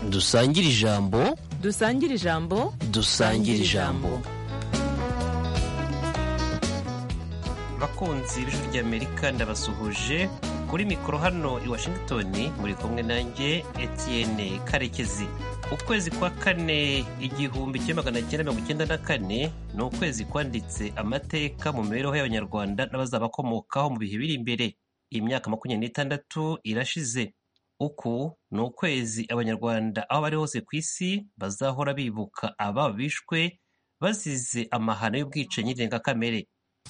dusangire ijambo dusangire ijambo dusangire ijambo bakunzi b'ijwi ry'amerika ndabasuhuje kuri mikoro hano i washington muri kumwe nanjye etienne karekezi ukwezi kwa kane igihumbi kimwe magana cyenda mirongo icyenda na kane ni ukwezi kwanditse amateka mu mibereho y'abanyarwanda n'abazabakomokaho mu bihe biri imbere imyaka makumyabiri n'itandatu irashize uku ni ukwezi abanyarwanda aho bari hose ku isi bazahora bibuka ababo bishwe bazize amahano y'ubwicanyi ndengakamere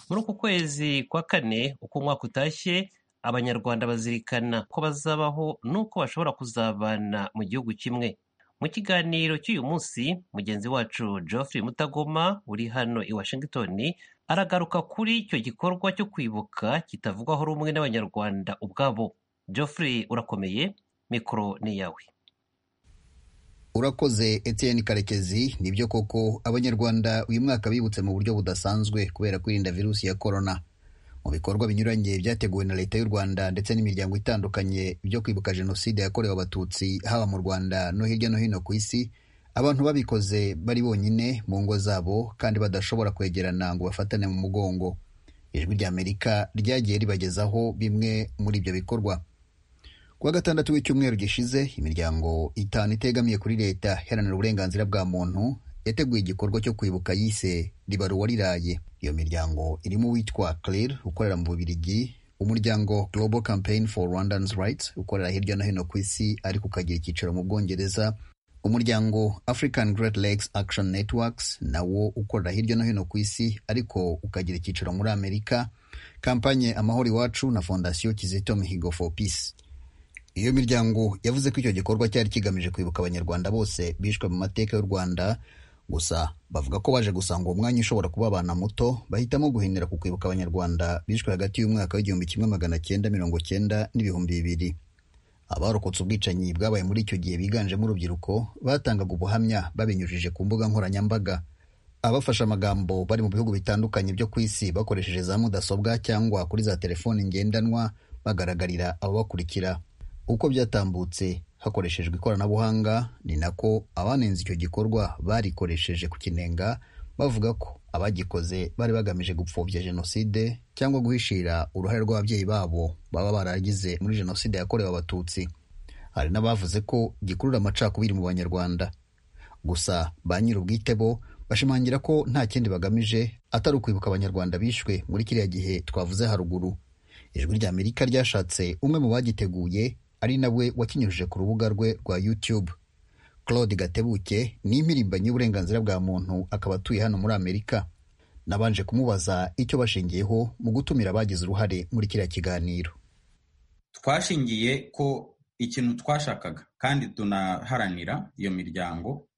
muri uku kwezi kwa kane uko umwaka utashye abanyarwanda bazirikana ko bazabaho n'uko bashobora kuzabana mu gihugu kimwe mu kiganiro cy'uyu munsi mugenzi wacu geoffrey mutagoma uri hano i washington aragaruka kuri icyo gikorwa cyo kwibuka kitavugwaho rumwe n'abanyarwanda ubwabo geoffrey urakomeye mikoro ni iyawe urakoze etienne karekezi nibyo koko abanyarwanda uyu mwaka bibutse mu buryo budasanzwe kubera kwirinda virusi ya korona mu bikorwa binyuranye byateguwe na leta y'u rwanda ndetse n'imiryango itandukanye byo kwibuka jenoside yakorewe abatutsi haba mu rwanda no hirya no hino ku isi abantu babikoze bari bonyine mu ngo zabo kandi badashobora kwegerana ngo bafatane mu mugongo ijwi ry'amerika ryagiye ribagezaho bimwe muri ibyo bikorwa kuwa gatandatu w'icyumweru gishize imiryango itanu itegamiye kuri leta iharanira uburenganzira bwa muntu yateguye igikorwa cyo kwibuka yise riba ruwariraye iyo miryango irimo uwitwa claire ukorera mu bubirigi umuryango global campaign for rwandans rights ukorera hirya no hino ku isi ariko ukagira icyicaro mu bwongereza umuryango african great lakes action networks nawo ukorera hirya no hino ku isi ariko ukagira icyicaro muri amerika kampanye amahoro iwacu na fondasiyo kizito mihigo for peace iyo miryango yavuze ko icyo gikorwa cyari kigamije kwibuka abanyarwanda bose bishwe mu mateka y'u rwanda gusa bavuga ko baje gusanga uwo mwanya ushobora kuba abana muto bahitamo guhindura ku kwibuka abanyarwanda bishwe hagati y'umwaka w'igihumbi kimwe magana cyenda mirongo cyenda n'ibihumbi bibiri abarokotse ubwicanyi bwabaye muri icyo gihe biganjemo urubyiruko batangaga ubuhamya babinyujije ku mbuga nkoranyambaga abafashe amagambo bari mu bihugu bitandukanye byo ku isi bakoresheje za mudasobwa cyangwa kuri za telefoni ngendanwa bagaragarira ababakurikira uko byatambutse hakoreshejwe ikoranabuhanga ni nako abanenze icyo gikorwa barikoresheje ku kinenga bavuga ko abagikoze bari bagamije gupfobya jenoside cyangwa guhishira uruhare rw'ababyeyi babo baba baragize muri jenoside yakorewe abatutsi hari n'abavuze ko gikurura amacakubiri mu banyarwanda gusa ba nyir'ubwite bo bashimangira ko nta kindi bagamije atari ukwibuka abanyarwanda bishwe muri kiriya gihe twavuze haruguru ijwi ry'amerika ryashatse umwe mu bagiteguye ari nawe wakinyujije ku rubuga rwe rwa YouTube Claude Gatebuke ni impirimbanyi y'uburenganzira bwa muntu akaba atuye hano muri Amerika nabanje kumubaza icyo bashingiyeho mu gutumira abagize uruhare muri kiriya kiganiro twashingiye ko ikintu twashakaga kandi tunaharanira iyo miryango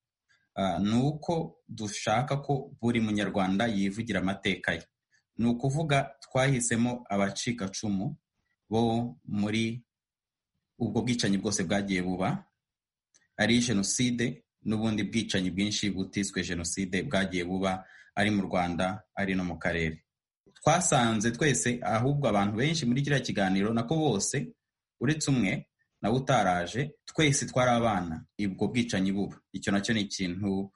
ni uko dushaka ko buri munyarwanda yivugira amateka ye ni ukuvuga twahisemo abacikacumu bo muri ubwo bwicanyi bwose bwagiye buba ari jenoside n'ubundi bwicanyi bwinshi butiswe jenoside bwagiye buba ari mu rwanda ari no mu karere twasanze twese ahubwo abantu benshi muri kiriya kiganiro nako bose uretse umwe nawe utaraje twese twari abana ubwo bwicanyi buba icyo nacyo ni ikintu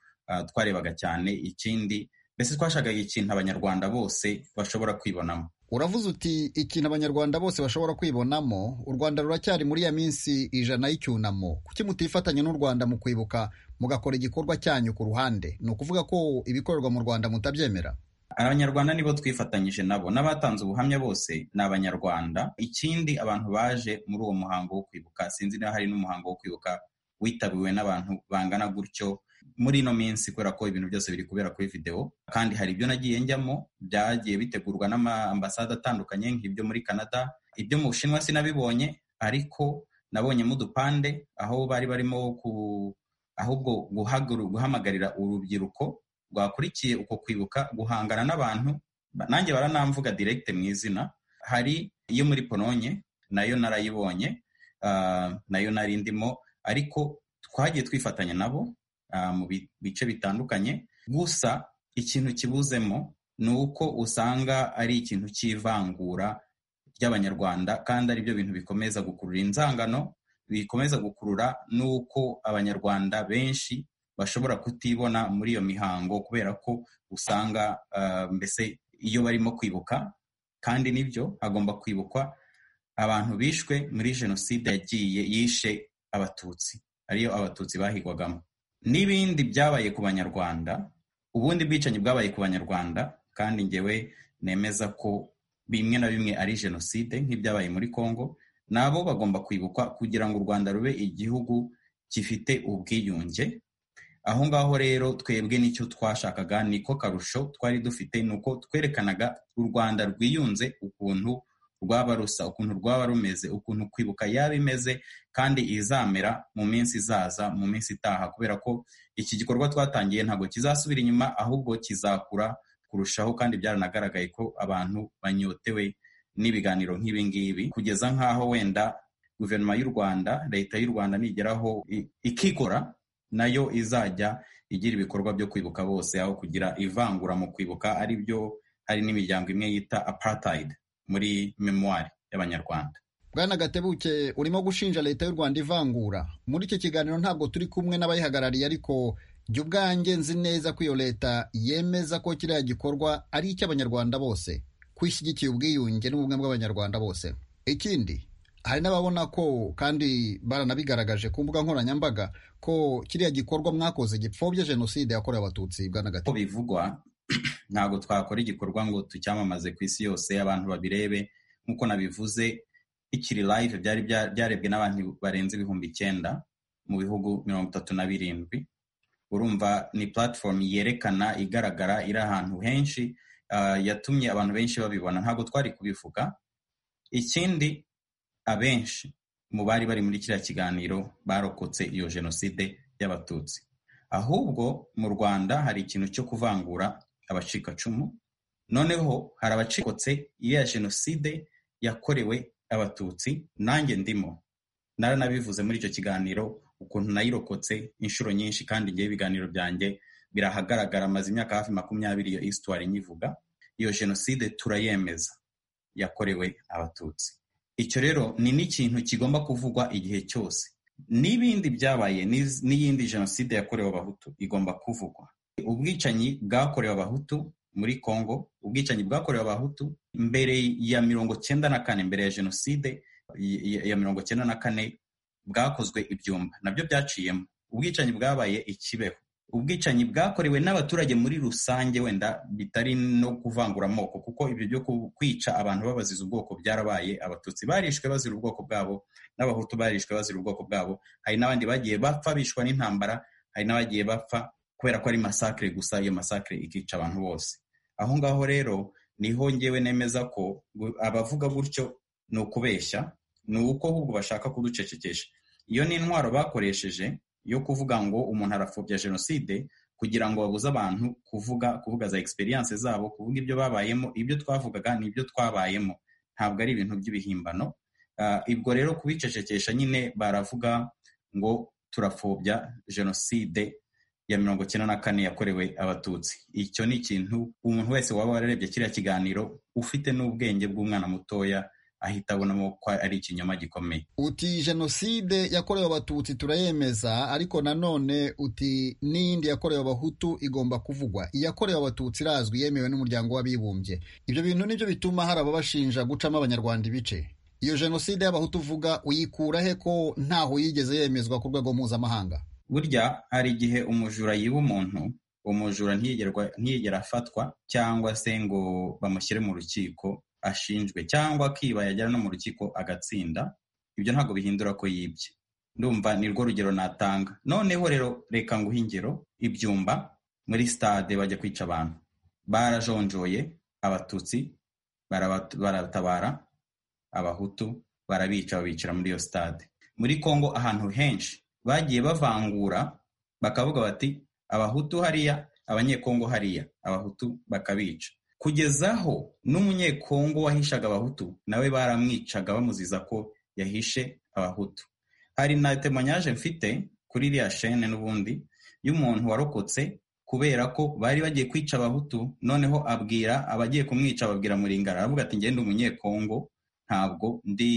twarebaga cyane ikindi mbese twashakaga ikintu abanyarwanda bose bashobora kwibonamo uravuze uti ikintu abanyarwanda bose bashobora kwibonamo u rwanda ruracyari muri ya minsi ijana y'icyunamo kuki mutifatanya n'u rwanda mu kwibuka mugakora igikorwa cyanyu ku ruhande ni ukuvuga ko ibikorerwa mu rwanda mutabyemera abanyarwanda nibo twifatanyije nabo n'abatanze ubuhamya bose ni abanyarwanda ikindi abantu baje muri uwo muhango wo kwibuka sinzi niba hari n'umuhango wo kwibuka witabiwe n'abantu bangana gutyo muri ino minsi kubera ko ibintu byose biri kubera kuri videwo kandi hari ibyo nagiye njyamo byagiye bitegurwa n'amambasade atandukanye nk'ibyo muri canada ibyo mu bushinwa sinabibonye ariko nabonyemo udupande aho bari barimo ahubwo guhamagarira urubyiruko rwakurikiye uko kwibuka guhangana n'abantu nanjye baranamvuga diregite mu izina hari iyo muri polonye nayo narayibonye nayo nari ndimo ariko twagiye twifatanya nabo mu bice bitandukanye gusa ikintu kibuzemo ni uko usanga ari ikintu cy'ivangura ry'abanyarwanda kandi ari byo bintu bikomeza gukurura inzangano bikomeza gukurura n'uko abanyarwanda benshi bashobora kutibona muri iyo mihango kubera ko usanga ah, mbese iyo barimo kwibuka kandi nibyo hagomba kwibukwa abantu bishwe muri jenoside yagiye yishe abatutsi ariyo abatutsi bahigwagamo n'ibindi byabaye ku banyarwanda ubundi bwicanyi bwabaye ku banyarwanda kandi ngewe nemeza ko bimwe na bimwe ari jenoside nk'ibyabaye muri congo nabo bagomba kwibukwa kugira ngo u rwanda rube igihugu gifite ubwiyunge aho ngaho rero twebwe nicyo twashakaga niko karusho twari dufite ni uko twerekanaga u rwanda rwiyunze ukuntu rwaba rusa ukuntu rwaba rumeze ukuntu kwibuka yaba imeze kandi izamera mu minsi izaza mu minsi itaha kubera ko iki gikorwa twatangiye ntabwo kizasubira inyuma ahubwo kizakura kurushaho kandi byaranagaragaye ko abantu banyotewe n'ibiganiro nk'ibi ngibi kugeza nk'aho wenda guverinoma y'u rwanda leta y'u rwanda nigeraho i- ikikora nayo izajya igira ibikorwa byo kwibuka bose aho kugira ivangura mu kwibuka ari byo hari n'imiryango imwe yita apartheid muri memoire y'abanyarwanda bwana gatebuke urimo gushinja leta y'u rwanda ivangura muri iki kiganiro ntabwo turi kumwe n'abayihagarariye ariko jya ubwanjye nzi neza ko iyo leta yemeza ko kiriya gikorwa ari icy'abanyarwanda bose ko ishyigikiye ubwiyunge n'ubumwe bw'abanyarwanda bose ikindi hari n'ababona ko kandi baranabigaragaje ku mbuga nkoranyambaga ko kiriya gikorwa mwakoze gipfobya jenoside yakorewe abatutsi bwana uko gatebuke bivugwa ntabwo twakora igikorwa ngo tucyamamaze ku isi yose abantu babirebe nk'uko nabivuze ikiri live byari bya- byarebwe n'abantu barenze ibihumbi icyenda mu bihugu mirongo itatu na birindwi urumva ni platform yerekana igaragara iri ahantu henshi ah, yatumye abantu benshi babibona ntabwo twari kubivuga ikindi abenshi mu bari bari muri kiriya kiganiro barokotse iyo jenoside y'abatutsi ahubwo mu rwanda hari ikintu cyo kuvangura abacikacumu noneho hari abacikotse ya jenoside yakorewe abatutsi nanjye ndimo naranabivuze muri icyo kiganiro ukuntu nayirokotse inshuro nyinshi kandi ngewe ibiganiro byanjye birahagaragara amaze imyaka hafi makumyabiri iyo histoire nyivuga iyo jenoside turayemeza yakorewe abatutsi icyo rero ni n'ikintu kigomba kuvugwa igihe cyose n'ibindi byabaye n'iz- n'iyindi jenoside yakorewe abahutu igomba kuvugwa ubwicanyi bwakorewe abahutu muri congo ubwicanyi bwakorewe abahutu mbere ya mirongo cyenda na kane mbere ya jenoside y- y- ya mirongo cyenda na kane bwakozwe ibyumba nabyo byaciyemo ubwicanyi bwabaye ikibeho ubwicanyi bwakorewe n'abaturage muri rusange wenda bitari no kuvangura amoko kuko ibyo byo ku- kwica abantu babaziza ubwoko byarabaye abatutsi barishwe bazira ubwoko bwabo n'abahutu barishwe bazira ubwoko bwabo hari n'abandi bagiye bapfa bishwa n'intambara hari n'abagiye bapfa kubera ko ari masakire gusa iyo masakire ikica abantu bose aho ngaho rero niho ngewe nemeza ko gu- abavuga gutyo ni ukubeshya ni uko ahubwo bashaka kuducecekesha iyo ni intwaro bakoresheje yo kuvuga ngo umuntu arapfobya jenoside kugira ngo babuze abantu kuvuga kuvuga za experience zabo kuvuga ibyo babayemo ibyo twavugaga ni ibyo twabayemo ntabwo ari ibintu by'ibihimbano Ah, ibwo rero kubicecekesha nyine baravuga ngo turapfobya jenoside ya mirongo icyenda na kane yakorewe abatutsi icyo ni ikintu umuntu wese waba wararebye kiriya kiganiro ufite n'ubwenge bw'umwana mutoya ahita abonamo ko ari ikinyoma gikomeye uti jenoside yakorewe abatutsi turayemeza ariko nanone uti n'iyindi yakorewe abahutu igomba kuvugwa iyakorewe abatutsi irazwi yemewe n'umuryango w'abibumbye ibyo bintu nibyo bituma hari ababashinja gucamo abanyarwanda ibice iyo jenoside y'abahutu uvuga uyikura he ko ntaho yigeze yemezwa ku rwego mpuzamahanga burya hari igihe umujura yiba umuntu uwo mujura ntiyigerwa- ntiyigera afatwa cyangwa se ngo bamushyire mu rukiko ashinjwe cyangwa akiba yagera no mu rukiko agatsinda ibyo ntabwo bihindura ko yibye ndumva ni rwo rugero natanga noneho rero reka nguhe ingero ibyumba muri stade bajya kwica abantu barajonjoye abatutsi barabat- baratabara abahutu barabica babicira muri iyo stade muri congo ahantu henshi bagiye bavangura bakavuga bati abahutu hariya abanyekongo hariya abahutu bakabica kugezaho n'umunyekongo wahishaga abahutu nawe baramwicaga bamuziza ko yahishe abahutu hari na temonyaje mfite kuri iriya shene n'ubundi y'umuntu warokotse kubera ko bari bagiye kwica abahutu noneho abwira abagiye kumwica babwira muringara aravuga ati ngende umunyekongo ntabwo ndi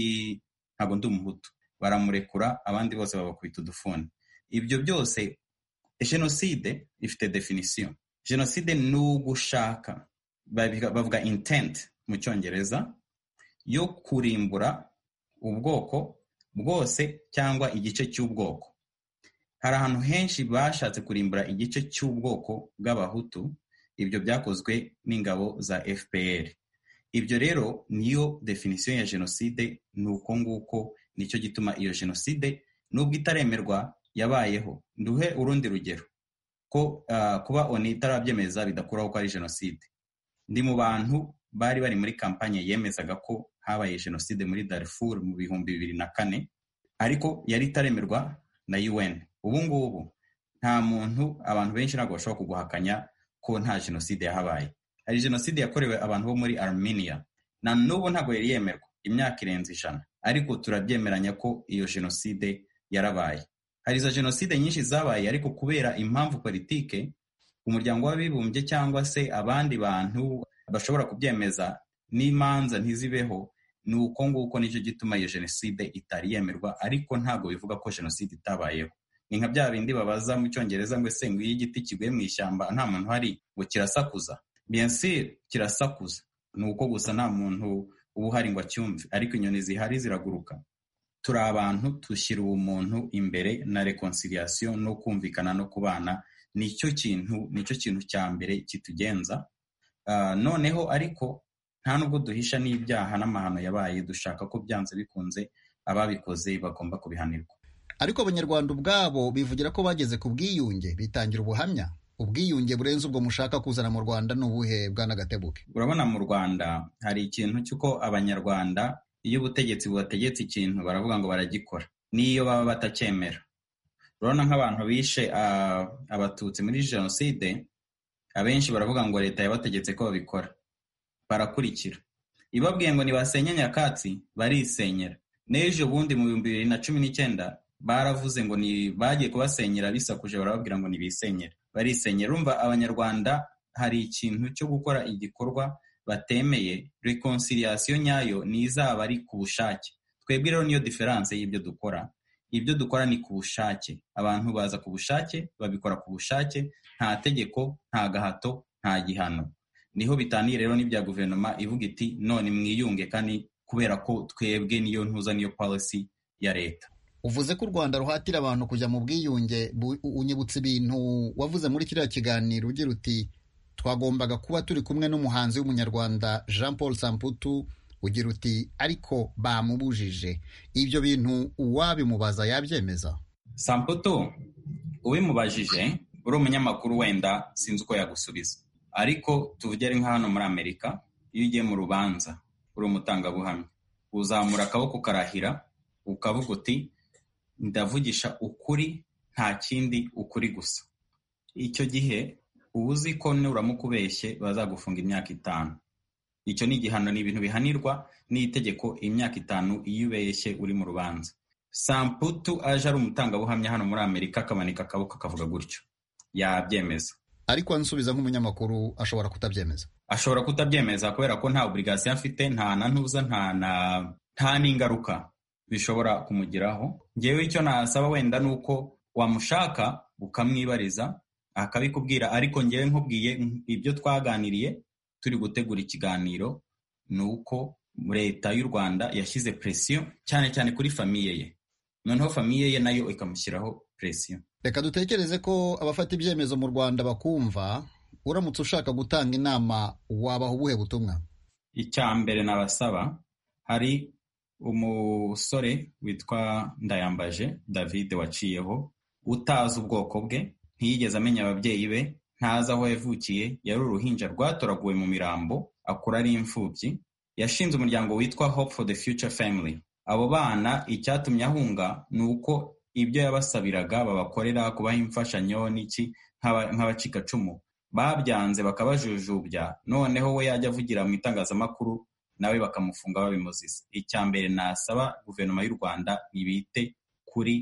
ntabwo ndi umuhutu baramurekura abandi bose babakubita udufuni ibyo byose jenoside ifite definisiyo jenoside ni ugushaka babiga- bavuga intent mu cyongereza yo kurimbura ubwoko bwose cyangwa igice cy'ubwoko hari ahantu henshi bashatse kurimbura igice cy'ubwoko bw'abahutu ibyo byakozwe n'ingabo za fpr ibyo rero niyo definisiyo ya jenoside ni uko nguko nicyo gituma iyo jenoside nubwo itaremerwa yabayeho nduhe urundi rugero ko ah, kuba oni itarabyemeza bidakuraho ko ari jenoside ndi mu bantu bari bari muri kampanye yemezaga ko habaye jenoside muri darifuru mu bihumbi bibiri na kane ariko yari itaremerwa na un ubu ngubu nta muntu abantu benshi ntabwo bashobora kuguhakanya ko nta jenoside yahabaye hari jenoside yakorewe abantu bo muri armenia na n'ubu ntabwo yari yemerwa imyaka irenze ijana ariko turabyemeranya ko iyo jenoside yarabaye hari izo jenoside nyinshi zabaye ariko kubera impamvu politike umuryango w'abibumbye cyangwa se abandi bantu bashobora kubyemeza n'imanza ntizibeho ni uko nguko nicyo gituma iyo jenoside itari yemerwa ariko ntabwo bivuga ko jenoside itabayeho ni nka bya bindi babaza mu cyongereza ngo ese nguyu igiti kiguye mu ishyamba nta muntu uhari ngo kirasakuza bien sûr kirasakuza ni uko gusa nta muntu uba uhari ngo acyumve ariko inyoni zihari ziraguruka turi abantu dushyira ubumuntu imbere na reconciliation no kumvikana no kubana nicyo kintu nicyo kintu cya mbere kitugenza Ah, noneho ariko nta nubwo duhisha n'ibyaha n'amahano yabaye dushaka ko byanze bikunze ababikoze bagomba kubihanirwa ariko abanyarwanda ubwabo bivugira ko bageze ku bwiyunge bitangira ubuhamya ubwiyunge burenze ubwo mushaka kuzana mu rwanda ni ubuhe bwanagatebuke urabona mu rwanda hari ikintu cy'uko abanyarwanda iyo ubutegetsi bubategetse ikintu baravuga ngo baragikora n'iyo baba batacyemera urabona nk'abantu bishe ah, abatutsi muri jenoside abenshi baravuga ngo leta yabategetse ko babikora barakurikira ibabwiye ngo nibasenya nyakatsi barisenyera n'ejo bundi mu bihumbi bibiri na cumi n'icyenda baravuze ngo ni bagiye kubasenyera bisakuje barababwira ngo nibisenyere barisenyera urumva abanyarwanda hari ikintu cyo gukora igikorwa batemeye reconciliation nyayo nizaba ari ku bushake twebwe rero niyo diferanse y'ibyo dukora ibyo dukora ni ku bushake abantu baza ku bushake babikora ku bushake nta tegeko nta gahato nta gihano niho bitaniye rero n'ibya guverinoma ivuga iti none mwiyunge kandi kubera ko twebwe niyo ntuza niyo policy ya leta uvuze ko u rwanda ruhatira abantu kujya mu bwiyunge bu- unyibutsa ibintu wavuze muri kiriya kiganiro ugira uti twagombaga kuba turi kumwe n'umuhanzi w'umunyarwanda jean paul samputu ugira uti ariko bamubujije ibyo bintu uwabimubaza yabyemeza samputu ubimubajije uri umunyamakuru wenda sinzi uko yagusubiza ariko tuvugere nka hano muri amerika iyo ugiye mu rubanza uri umutangabuhamya uzamura akaboko karahira ukavuga uti ndavugisha ukuri nta kindi ukuri gusa icyo gihe uba uzi ko nuramuka ubeshye bazagufunga imyaka itanu icyo ni igihano ni ibintu bihanirwa n'itegeko imyaka itanu iyo ubeshye uri mu rubanza samputu aje ari umutangabuhamya hano muri amerika akamanika akaboko akavuga gutyo yabyemeza ariko ansubiza nk'umunyamakuru ashobora kutabyemeza ashobora kutabyemeza kubera ko nta oburigasiyo afite nta na ntuza nta na nta n'ingaruka bishobora kumugiraho ngewe icyo nasaba wenda ni uko wamushaka ukamwibariza akabikubwira ariko ngewe nkubwiye ibyo twaganiriye turi gutegura ikiganiro ni uko leta y'u rwanda yashyize presiyo cyane cyane kuri famiye ye noneho famiye ye nayo ikamushyiraho presiyo reka dutekereze ko abafata ibyemezo mu rwanda bakumva uramutse ushaka gutanga inama wabaha ubuhe butumwa icya mbere nabasaba hari umusore witwa ndayambaje david waciyeho utazi ubwoko bwe ntiyigeze amenya ababyeyi be ntazi aho yavukiye yari uruhinja rwatoraguwe mu mirambo akura ari imfubyi yashinze umuryango witwa hope for the future family abo bana icyatumye ahunga ni uko ibyo yabasabiraga babakorera kubaha imfashanyo n'iki nk'aba- nk'abacikacumu babyanze bakabajujubya noneho we yajya avugira mu itangazamakuru nawe bakamufunga babimuziza icya mbere nasaba guverinoma y'u rwanda ibite kuri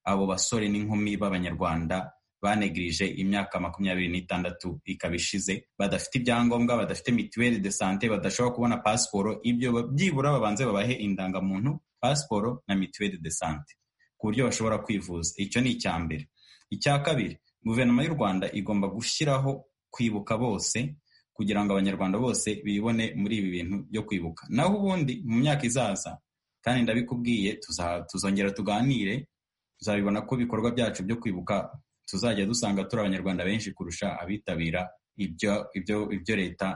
abo basore n'inkumi b'abanyarwanda banegirije imyaka makumyabiri n'itandatu ikaba ishize badafite ibyangombwa badafite mituweli de sante badashobora kubona pasiporo ibyo ba- byibura babanze babahe indangamuntu pasiporo na mituweli de sante ku buryo bashobora kwivuza icyo ni icya mbere icya kabiri guverinoma y'u rwanda igomba gushyiraho kwibuka bose kugira ngo abanyarwanda bose bibone muri ibi bintu byo kwibuka naho ubundi mu myaka izaza kandi ndabikubwiye tuza- tuzongera tuganire tuzabibona ko ibikorwa byacu byo kwibuka tuzajya dusanga turi abanyarwanda benshi kurusha abitabira ibyo ibyo ibyo leta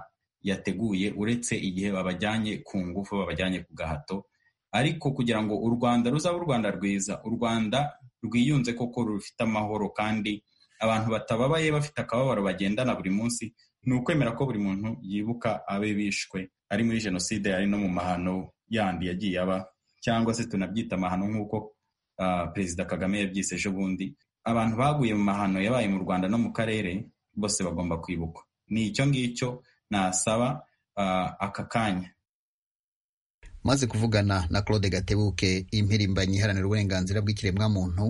yateguye uretse igihe babajyanye ku ngufu babajyanye ku gahato ariko kugira ngo u rwanda ruzabe u rwanda rwiza u rwanda rwiyunze koko rufite amahoro kandi abantu batababaye bafite akababaro bagendana buri munsi ni ukwemera ko buri muntu yibuka abe bishwe ari muri jenoside ari no mu mahano yandi yagiye aba cyangwa se tunabyita amahano nk'uko ah, perezida kagame yabyise ejo bundi abantu baguye mu mahano yabaye mu rwanda no mu karere bose bagomba kwibukwa ni icyo ngicyo nasaba ah, aka kanya maze kuvugana na claude gatebuke impirimbanyi iharanira uburenganzira bw'ikiremwamuntu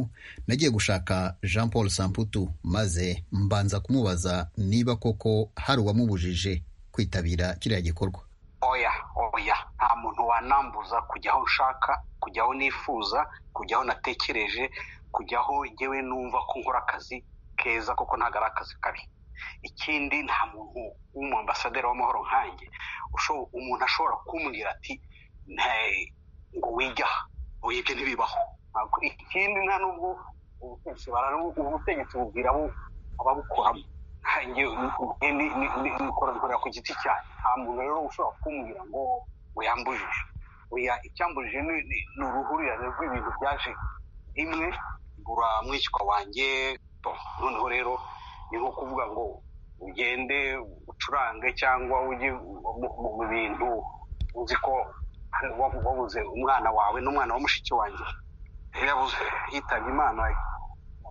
nagiye gushaka jean paul samputu maze mbanza kumubaza niba koko hari uwamubujije kwitabira kiriya gikorwa oya oya nta muntu wanambuza kujya aho nshaka kujya aho nifuza kujya aho natekereje kujya aho ngewe numva ko nkora akazi keza koko ntabwo ari akazi kabi ikindi nta muntu w'umuambasaderi w'amahoro nkanjye usho- umuntu ashobora kumbwira ati "Ne- ngo wige aha ngo ibyo ntibibaho Ntabwo- ikindi nta n'ubwo ubutegetsi bara- ubutegetsi bubwira abo ababukoramo nkanjye ni- ni- ni- ni- nikora nkorera ku giti cyanjye nta muntu rero ushobora kumbwira ngo uyambujije oya icyambujije ni ni- ni uruhurirane rw'ibintu byaje rimwe ngura mwishywa wanjye to noneho rero ni nko kuvuga ngo ugende ucurange cyangwa ujye mu- mu mu bintu uzi ko hano wabu- wabuze umwana wawe n'umwana wa mushiki wanjye yari yabuze yitabye imana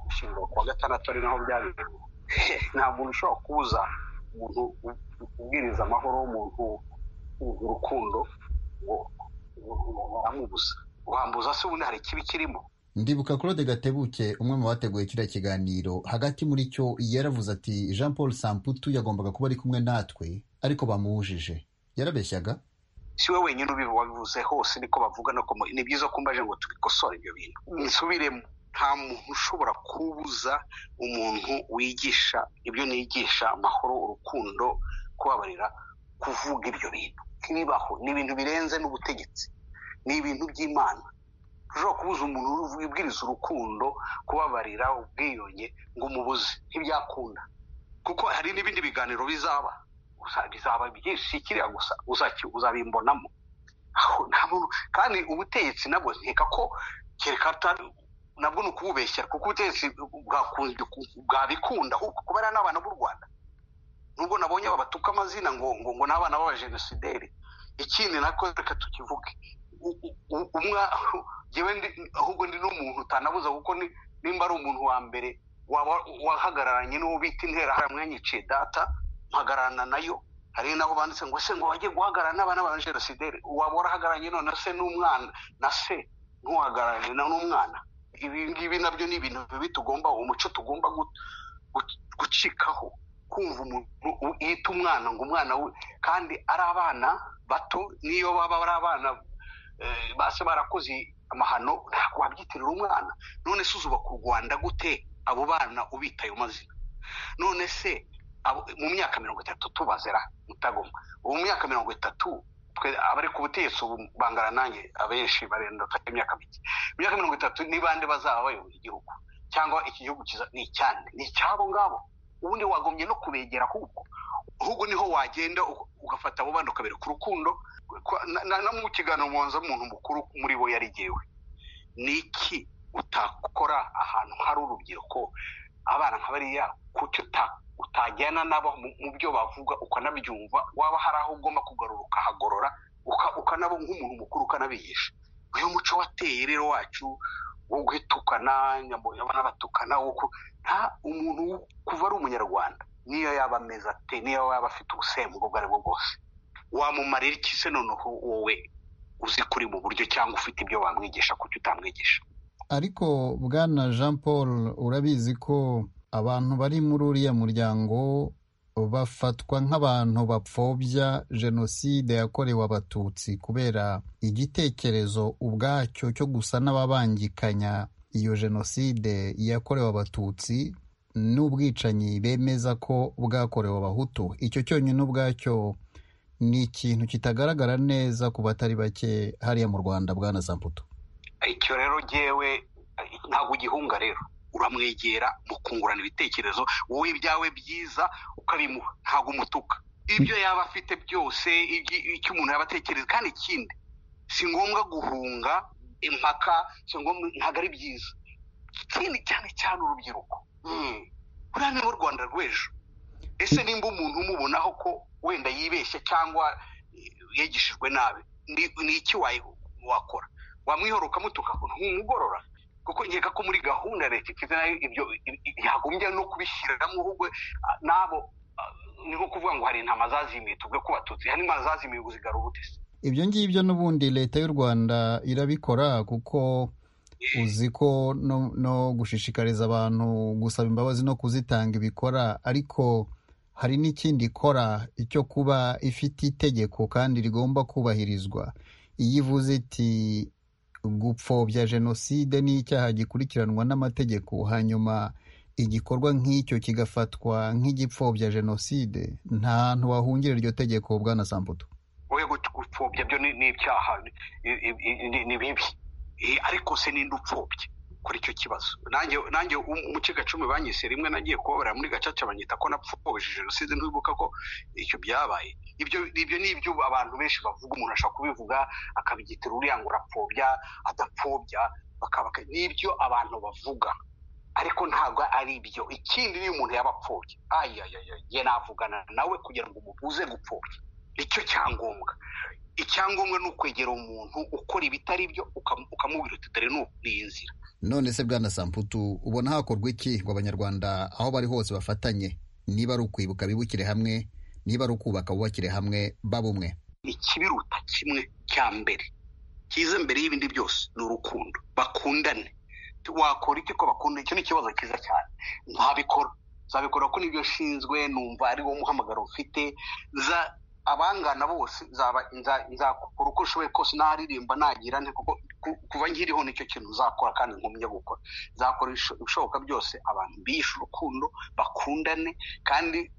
ushinzwe ku wa gatandatu ari naho byabereye nta muntu ushobora kubuza umuntu u- ubwiriza amahoro w'umuntu uzi urukundo ngo baramubuza wambuza se ubundi hari ikibi kirimo ndibuka claude gatebuke umwe mu bateguye kiriya kiganiro hagati muri cyo yaravuze ati jean paul samputu yagombaga kuba ari kumwe natwe ariko bamubujije yarabeshyaga si we wenyine ubi- wabivuze hose niko bavuga no kumu- ni byiza ko mbaje ngo tubikosore ibyo bintu nsubiremo nta muntu ushobora kubuza umuntu wigisha ibyo nigisha amahoro urukundo kubabarira kuvuga ibyo bintu ntibibaho ni ibintu birenze n'ubutegetsi ni ibintu by'imana ushobora kubuza umuntu wibwiriza urukundo kubabarira ubwiyunge ngo umubuze ntibyakunda kuko hari n'ibindi biganiro bizaba uza- bizaba byinshi kiriya gusa uzaki- uzabimbonamo aho nta muntu kandi ubutegetsi nabwo nkeka ko kereka atari nabwo ni ukububeshya kuko ubutegetsi bwakunze ku- bwabikunda ahubwo kuba ari n'abana b'u rwanda nubwo nabonye babatuka amazina ngo ngo ngo ni abana b'abajenosideri ikindi nako reka tukivuge U- u- u- umwa jyewe ndi ahubwo ndi n'umuntu utanabuza kuko ni- nimba ari umuntu wa mbere waba wahagararanye n'uwo bita interahamwe yanyiciye data mpagararana nayo hari n'aho banditse ngo se ngo wajye guhagarara n'abana ba jenosideri waba warahagararanye none se n'umwana na se ntuhagararanye na n'umwana ibi ngibi nabyo ni ibintu bibi tugomba umuco tugomba gu- gu- gucikaho kumva umuntu u- yita umwana ngo umwana we kandi ari abana bato n'iyo baba ari abana eh, base barakoze amahano ntabwo wabyitirira umwana none se uzuba ku rwanda gute abo bana ubita ayo mazina none se abo- mu myaka mirongo itatu tubazera mutagoma ubu mu myaka mirongo itatu twe abari ku butegetsi ubu bangana nanjye abenshi barenda bafite imyaka mike mu myaka mirongo itatu ni bande bazaba bayobora igihugu cyangwa iki gihugu kiza- ni icyande ni icyabo ngabo ubundi wagombye no kubegera ahubwo ahubwo niho wagenda u- ugafata abo bandi ukabera ku rukundo Kwa- na- na na mu kiganiro mubanza umuntu mukuru muri bo yarigewe ni iki utakora ahantu hari urubyiruko abana nka bariya kuki uta- utajyana nabo mu mu byo bavuga ukanabyumva waba hari aho ugomba kugarura ukahagorora uka- ukanabo nk'umuntu mukuru ukanabigisha uyu muco wateye rero wacu wo gutukana nyamo- abana batukana wo ku- nta umuntu wo- kuva ari umunyarwanda niyo yaba ameze ate niyo yaba afite ubusembwa ubwo ari bwo bwose wamumarira iki se noneho wowe uzi kuri mu buryo cyangwa ufite ibyo wamwigisha kuki utamwigisha ariko bwana jean paul urabizi ko abantu bari muri uriya muryango bafatwa nk'abantu bapfobya jenoside yakorewe abatutsi kubera igitekerezo ubwacyo cyo gusa n'ababangikanya iyo jenoside yakorewe abatutsi n'ubwicanyi bemeza ko bwakorewe abahutu icyo cyonyine ubwacyo ni ikintu kitagaragara neza ku batari bake hariya mu rwanda bwana zamputo icyo rero ngewe ntabwo ugihunga rero uramwegera mukungurana ibitekerezo wowe ibyawe byiza ukabimuha ntabwo umutuka ibyo yaba afite byose icyo umuntu yaba atekereza kandi ikindi si ngombwa guhunga impaka si ngombwa ntabwo ari byiza ikindi cyane cyane urubyiruko buriya ni n'u rwanda rw'ejo ese nimba umuntu umubonaho ko wenda yibeshya cyangwa yegishijwe nabi ni iki wakora wamwihoroka mutuka ntumugorora kuko nkeka ko muri gahunda leta ifite nayo ibyo yagombye no kubishyiramo ahubwo n'abo ni nko kuvuga ngo hari intama zazimiye tuvuge ko batutsi hari intama zazimiye ngo zigarura ubutesi ibyo ngibyo n'ubundi leta y'u rwanda irabikora kuko uzi ko no, no gushishikariza abantu gusaba imbabazi no kuzitanga ibikora ariko hari n'ikindi ikora cyo kuba ifite itegeko kandi rigomba kubahirizwa iyo ivuze iti gupfobya jenoside ni icyaha gikurikiranwa n'amategeko hanyuma igikorwa nk'icyo kigafatwa nk'igipfobya jenoside nta hantu wahungira iryo tegeko bwana sambuto wowe gupfobya byo ni ibyaha ni bibi ariko se ninde upfobya kuri icyo kibazo nanjye umuce gacumi banyise rimwe nagiye kubabarira muri gacaca banyita ko napfobeshe jenoside ntibibuka ko icyo byabaye ibyo ni ibyo abantu benshi bavuga umuntu ashobora kubivuga akabigitira uriya ngo urapfobya adapfobya ni ibyo abantu bavuga ariko ntabwo ari ibyo ikindi niyo umuntu yaba apfobya ayayaya navugana nawe kugira ngo umubuze gupfobya nicyo cyangombwa icyangombwa ni ukwegera umuntu ukora ibitari byo ukamubwira uti dore ni iyi nzira none se bwana samputu ubona hakorwa iki ngo abanyarwanda aho bari hose bafatanye niba ari ukwibuka bibukire hamwe niba ari ukubaka bubakire hamwe baba umwe ikibiruta kimwe cya mbere cyiza mbere y'ibindi byose ni urukundo bakundane wakora iki ko bakunda icyo ni ikibazo cyiza cyane ntabikora zabikora ko nibyo nshinzwe numva ari wo muhamagaro mfite abangana bose nzakora uko ushoboye kose naririmba nagira nte kuko kuva nkiriho nicyo kintu uzakora kandi nkumye gukora nzakora ibishoboka byose abantu bishe urukundo bakundane kandi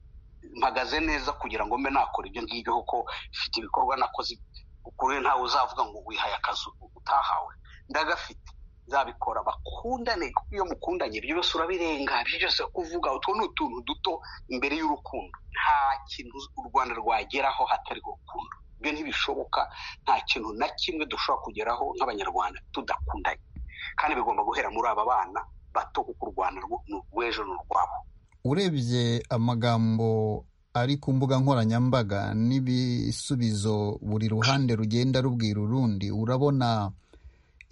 mpagaze neza kugira ngo mbe nakora ibyo ngibyo kuko mfite ibikorwa nakoze ukuri ntawe uzavuga ngo wihaye akazi utahawe ndagafite nzabikora bakundane kuko iyo mukundanye ibyo byose urabirenga ibyo byose kuvuga utwo ni utuntu duto imbere y'urukundo nta kintu u rwanda rwageraho hatari urukundo ibyo ntibishoboka nta kintu na kimwe dushobora kugeraho nk'abanyarwanda tudakundanye kandi bigomba guhera muri aba bana bato kuko u rwanda rw'ejo ni urwabo urebye amagambo ari ku mbuga nkoranyambaga n'ibisubizo buri ruhande rugenda rubwira urundi urabona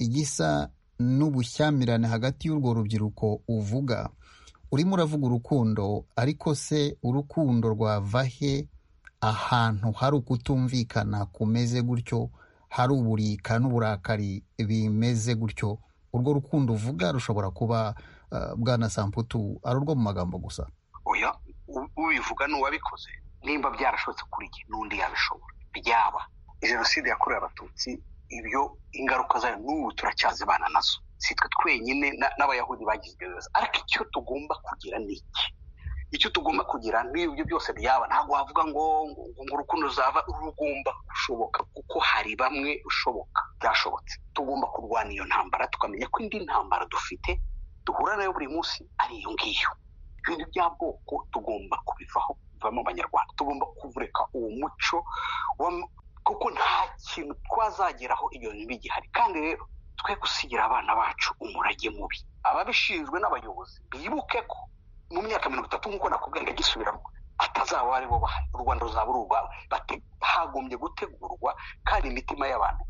igisa n'ubushyamirane hagati y'urwo rubyiruko uvuga urimo uravuga urukundo ariko se urukundo rwava he ahantu hari ukutumvikana kumeze gutyo hari uburika n'uburakari bimeze gutyo urwo rukundo uvuga rushobora kuba bwana samputu ari urwo mu magambo gusa oya ubivuga n'uwabikoze nimba byarashobotse kuri jye n'undi yabishobora byaba jenoside yakorewe abatutsi ibyo ingaruka zayo n'ubu turacyazibana nazo si twe twenyine n'abayahudi bagize ibyo bibazo ariko icyo tugomba kugira ni iki icyo tugomba kugira n'ibyo byose byaba ntabwo wavuga ngo ngo urukundo ruzava rugomba gushoboka kuko hari bamwe ushoboka byashobotse tugomba kurwana iyo ntambara tukamenya ko indi ntambara dufite duhura nayo buri munsi ari iyo ngiyo ibintu by'amoko tugomba kubivaho bivamo abanyarwanda tugomba kuvureka uwo muco kuko nta kintu twazageraho iyo bigihari kandi rero twe gusigira abana bacu umurage mubi ababishinzwe n'abayobozi bibuke ko mu myaka mirongo itatu nk'uko nakubwiye ngo agisubiramo atazaba ari bo bahari u rwanda ruzaba ari urwabo hagombye gutegurwa kandi imitima y'abantu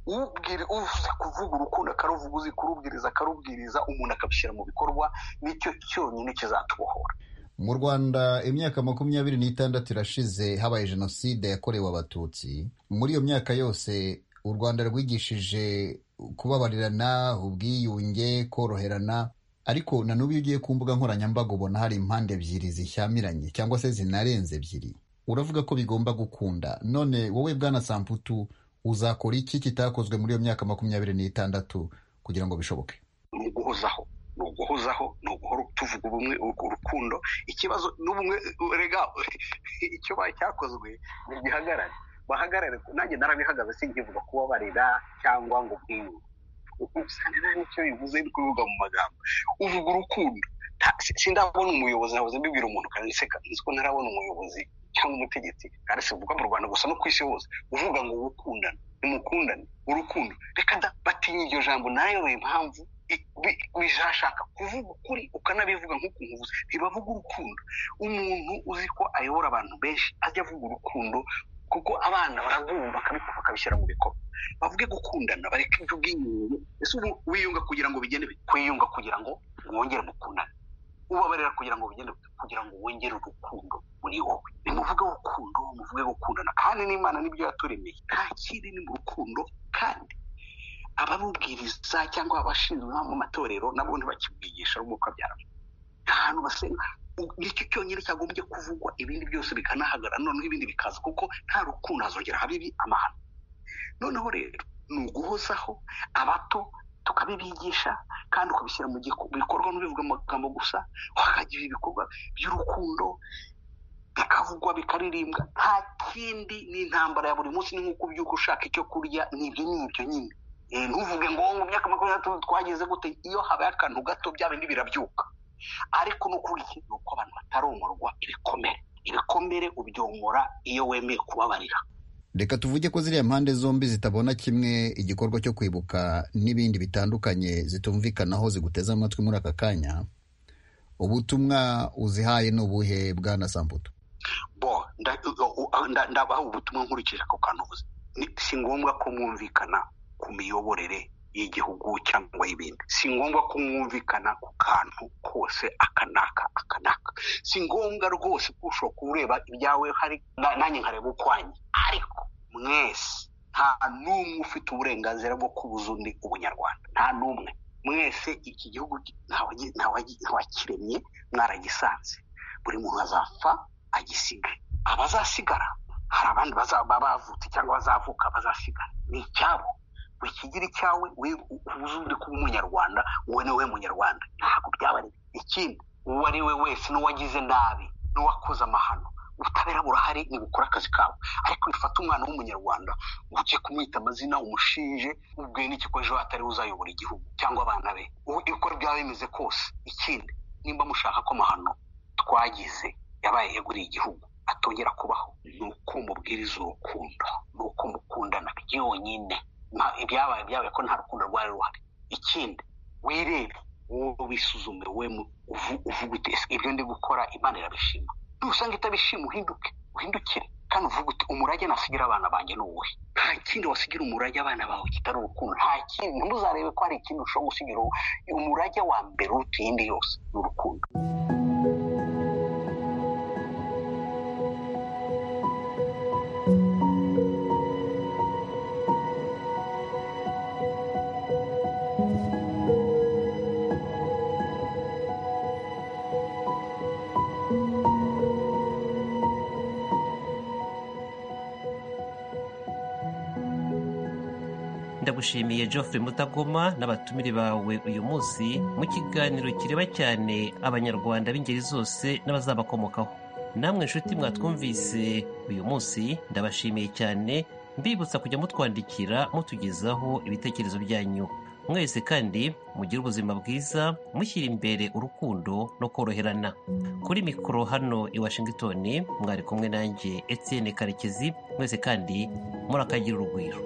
ubwira uvuze kuvuga urukundo akaruvuga uzi kurubwiriza akarubwiriza umuntu akabishyira mu bikorwa nicyo cyonyine kizatubohora mu rwanda imyaka makumyabiri n'itandatu irashize habaye jenoside yakorewe abatutsi muri iyo myaka yose u rwanda rwigishije kubabarirana ubwiyunge koroherana ariko na n'ubu iyo ugiye ku mbuga nkoranyambaga ubona hari impande ebyiri zishyamiranye cyangwa se zinarenze ebyiri uravuga ko bigomba gukunda none wowe bwana samputu uzakora iki kitakozwe muri iyo myaka makumyabiri n'itandatu kugira ngo bishoboke ni uguhozaho ni uguhozaho ni uguhora tuvuga ubumwe urukundo ikibazo n'ubumwe rega icyo ba- cyakozwe ni gihagarare bahagarare nanjye narabihagaze sinkivuga kubabarira cyangwa ngo bwiyunge usanga nta n'icyo bivuze uri kubivuga mu magambo uvuga urukundo nta- si- sindabona umuyobozi nahoze mbibwira umuntu kandi nseka nzi ko ntarabona umuyobozi cyangwa umutegetsi kandi sivuga mu rwanda gusa no ku isi hose uvuga ngo gukundana nimukundane urukundo reka da batinye iryo jambo nayo impamvu i- bi- bizashaka kuvuga ukuri ukanabivuga nk'uko nkuvuze ntibavuga urukundo umuntu uzi ko ayobora abantu benshi ajya avuga urukundo kuko abana barabumva bakabikora bakabishyira mu bikorwa bavuge gukundana bareke ibyo ubwiyunge ese ubu wiyunga kugira ngo bigende bite? kwiyunga kugira ngo mwongere mukundane ubabarira kugira ngo bigende bite? kugira ngo wongere urukundo muri wowe nimuvuge urukundo muvuge gukundana kandi n'imana nibyo yaturemeye nta kindi ni mu rukundo kandi abamubwiriza cyangwa abashinzwe nko mu matorero nabo ntibakibwigisha ahubwo bakabyara ahantu basenga U- nicyo cyonyine cyagombye kuvugwa ibindi byose bikanahagarara noneho ibindi bikaza kuko nta rukundo hazongera habibi amahano noneho rero ni uguhozaho abato tukabibigisha kandi ukabishyira mu giko- bikorwa ntubivuga amagambo gusa hakagira ibikorwa by'urukundo bikavugwa bikaririmbwa nta kindi n'intambara ya buri munsi ni nk'uko ubyuka ushaka icyo kurya ni ibyo ni ibyo nyine Eh, ntuvuge ngo mu myaka makumyabiri na gatatu twageze gute iyo habaye akantu gato bya bindi birabyuka ariko ni ukuvuga iki ni uko abantu bataromorwa ibikomere ibikomere ubyomora iyo wemeye kubabarira reka tuvuge ko ziriya mpande zombi zitabona kimwe igikorwa cyo kwibuka n'ibindi bitandukanye zitumvikanaho ziguteze amatwi muri aka kanya ubutumwa uzihaye ni ubuhe bwana samputu bo nda- u- u- nda- ndabaha ubutumwa nkurikije ako kantu uvuze Ni- si ngombwa ko mwumvikana ku miyoborere y'igihugu cyangwa y'ibindi si ngombwa ko mwumvikana ku kantu kose aka n'aka aka n'aka si ngombwa rwose ko ushobora kureba ibyawe hari na- nanjye nkareba ukwanjye ariko mwese nta n'umwe ufite uburenganzira bwo kubuza undi ubunyarwanda nta n'umwe mwese iki gihugu ki- ntawe- ntawe- ntawakiremye mwaragisanze buri muntu azapfa agisiga abazasigara hari abandi bazaba bavutse cyangwa bazavuka bazasigara ni icyabo wikigire icyawe we- u- uzi undi kuba umunyarwanda uwo ni we munyarwanda ntabwo byaba ari bibi. ikindi uwo ari we wese n'uwagize nabi n'uwakoze amahano ubutabera burahari ni bukora akazi kabo ariko bifata umwana w'umunyarwanda ujye kumwita amazina umushinje ubwe n'ikiko ejo atari we uzayobora igihugu cyangwa abana be ubu uko byaba bimeze kose ikindi nimba mushaka ko amahano twagize yabaye yeguriye igihugu atongera kubaho ni uko mubwiriza urukundo ni uko mukundana byonyine Nta- ibyabaye byabaye ko nta rukundo rwari ruhari ikindi wirebe wowe wisuzume we mu- uvu- uvuge uti ese ibyo ndi gukora imana irabishima nusanga itabishima uhinduke uhindukire kandi uvuge uti umurage nasigira abana banjye ni uwuhe nta kindi wasigira umurage abana bawe kitari urukundo nta kindi ntuzarebe ko hari ikindi ushobora gusigira uwo- umurage wa mbere uruta iyindi yose ni urukundo ndagushimiye geoffrey mutagoma n'abatumire bawe uyu munsi mu kiganiro kireba cyane abanyarwanda b'ingeri zose n'abazabakomokaho namwe nshuti mwatwumvise uyu munsi ndabashimiye cyane mbibutsa kujya mutwandikira mutugezaho ibitekerezo byanyu mwese kandi mugire ubuzima bwiza mushyira imbere urukundo no koroherana kuri mikoro hano i washington mwari kumwe nanjye etienne karekezi mwese kandi murakagira urugwiro